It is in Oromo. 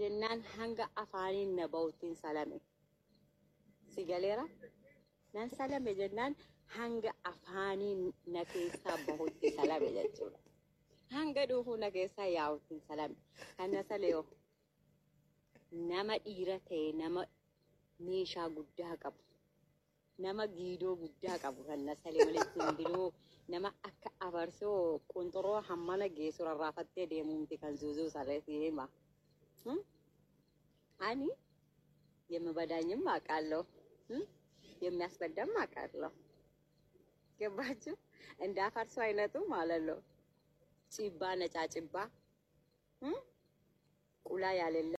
jennaan hanga afaaniin na ba'uttiin salame. Si galeera? Nan salame jennaan hanga afaaniin na keessaa bahutti salame jechuudha. Hanga dhuufuu na keessaa yaa'uttiin salame. Kan na salee nama dhiira ta'e nama meeshaa guddaa qabu. Nama giidoo guddaa qabu kan na salee malee simbiroo nama akka abarsoo qunxuroo hammana geessu rarraafattee deemumti kan zuuzuu sarreetti hima. Ani የምበዳኝም አውቃለሁ የሚያስበዳም አውቃለሁ። ገባችሁ? እንደ አፈርሶ አይነቱ ማለት ነው። ጭባ ነጫጭባ ቁላ ያሌለ